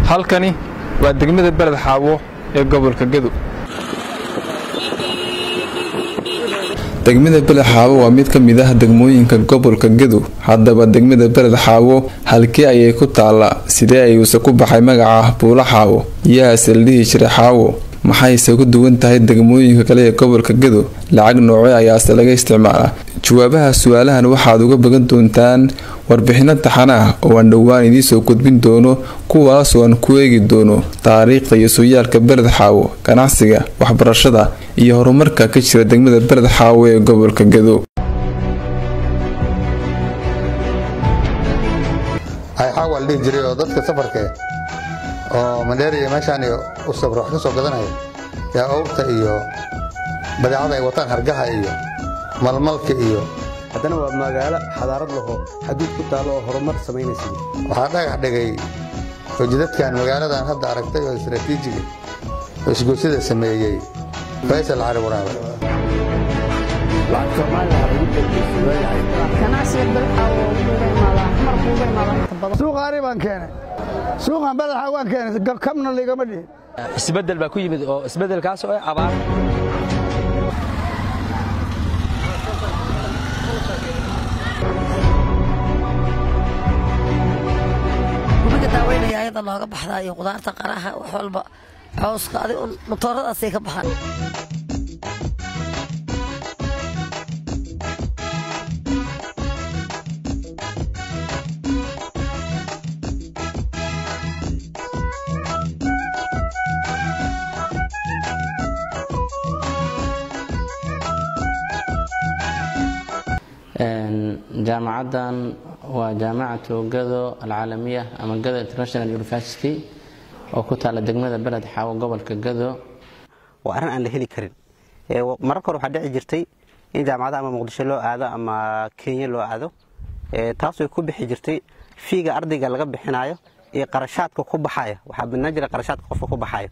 halkani waa degmada beled xaawo ee gobolka gedo degmada beled xaawo waa mid ka mid ah degmooyinka gobolka gedo haddaba degmada beled xaawo halkii ayay ku taallaa sidee ayuuse ku baxay magaca buulo xaawo yaase la dhihi jiray xaawo maxayse ku duwan tahay degmooyinka kale ee gobolka gedo lacag noocee ayaase laga isticmaalaa jawaabaha su-aalahan waxaad uga bagan doontaan warbixino taxana ah oo aan dhowaan idiinsoo gudbin doono kuwaasoo aan ku eegi doono taariikhda iyo sooyaalka beled xaawo ganacsiga waxbarashada iyo horumarka ka jira degmada beled xaawo ee gobolka gedo xaawa la dhihi jiray oo dadka safarka oo mandheeriya meeshaan u safro wax ka soo gadanaya yaa owrta iyo badeecada ay wataan hargaha iyo malmalka iyo haddana waa magaalo xadaarad lahoo xaduud ku taallo oo horumar samaynaysa waxaa dhagax dhigay oo jidadkan magaaladan hadda aragtay oo istaraatiijiga oo isgoosida sameeyey faysal cali waraabe suuqaani baan keenay suuqan badaxa waan keenay kabna ligama dhihin isbeddel baa ku yimid oo isbeddelkaas oo ah abaar gubiga daaweynaya ayada looga baxdaa iyo qudaarta qaraha wax walba cawska adig matooradaasay ka baxaan jaamacaddan waa jaamacatu gado alcaalamiya ama gado international university oo ku taala degmada beled xaawo gobolka gado waa arrin aan la heli karin mararka hore waxaa dhici jirtay in jaamacada ama muqdisho loo aado ama kenya loo aado taasoo ku bixi jirtay fiiga ardayga laga bixinayo iyo qarashaadka ku baxaya waxaa badnaan jira qarashaadka qofka ku baxayo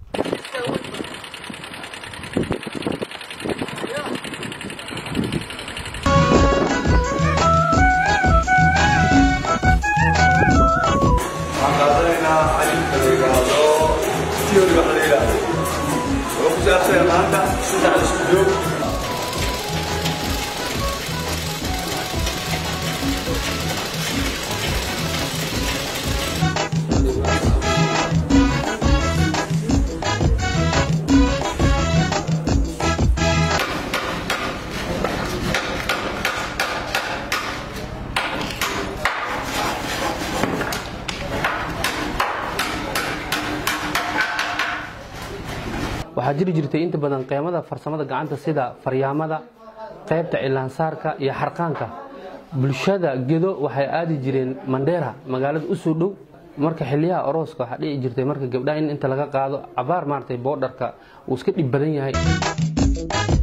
waxaa jiri jirtay inta badan qeymada farsamada gacanta sida faryaamada qaybta cilaansaarka iyo xarqaanka bulshada gedo waxay aadi jireen mandheera magaalada u soo dhow marka xiliyaha orooska waxaa dhici jirtay marka gabdhaha in inta laga qaado cabaar maaragtay boodharka uu iska dhib badan yahay